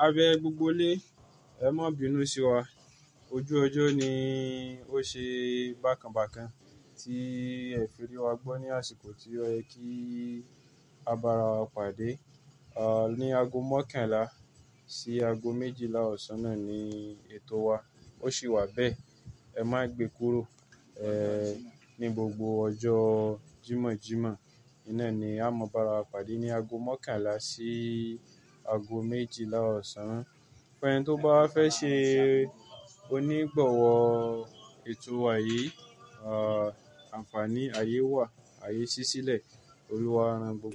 A bẹ gbogbo ilé, ẹ má bínú sí wa. Ojú ọjọ́ ni ó ṣe bákan bákan tí ẹ fi rí wa gbọ́ ní àsìkò tí ó yẹ kí a bá ara wa pàdé. À, ní ago mọ́kànlá sí ago méjìlá ọ̀sán náà ni ètò wa. Ó sì wà bẹ́ẹ̀. Ẹ má gbe kúrò, ẹ́, ní gbogbo ọjọ́ Jímọ̀jímọ̀. Iná ni a máa bá ara wa pàdé ní ago mọ́kànlá sí ago méjìlá ọ̀sán. Fún ẹni tó bá fẹ́ ṣe onígbọ̀wọ́ ètò wa yìí, à, àǹfààní ayé wà, ayé ṣí sílẹ̀. Olúwa rán gbogbo.